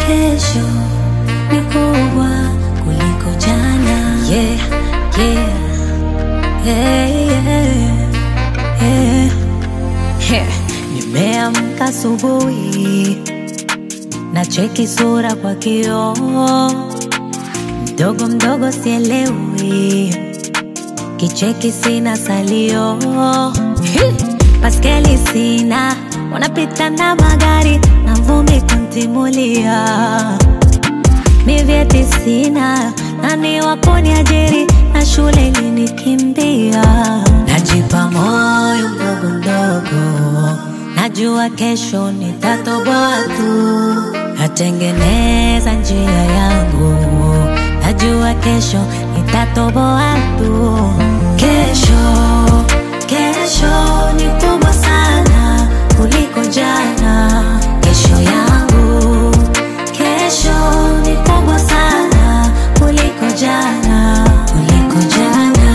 kesho ni kubwa kuliko jana. Yeah, yeah, yeah, yeah, yeah. Yeah. Nimeamka asubuhi na cheki sura kwa kioo, mdogo mdogo sielewi, kicheki sina salio, Hi! baskeli sina, wanapita na magari na vumbi kuntimulia, mi vyeti sina, nani wa kuniajiri na shule ilinikimbia, najipa moyo mdogo mdogo, najua kesho nitatoboa tu, natengeneza njia yangu, najua kesho nitatoboa tu, kesho kesho ni kubwa sana kuliko jana, kesho yangu kesho ni kubwa sana kuliko jana, kuliko jana.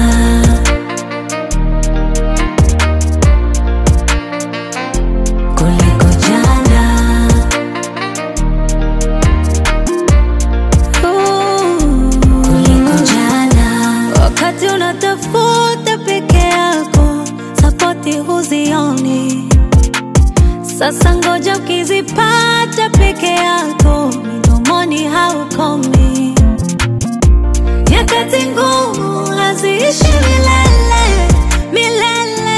kuliko jana. Ooh, kuliko jana. Wakati unatafuta peke yako, sapoti huzioni. Sasa ngoja ukizipata peke yako, midomoni haukomi. Nyakati ngumu haziishi milele milele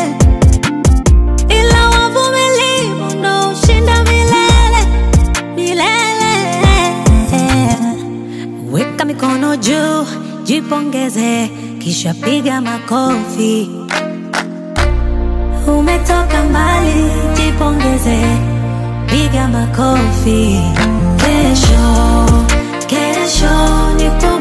ila wavumilivu ndo ushinda milele milele. Weka mikono juu, jipongeze, kisha piga makofi. Umetoka mbali, jipongeze, piga makofi. Kesho, kesho ni ku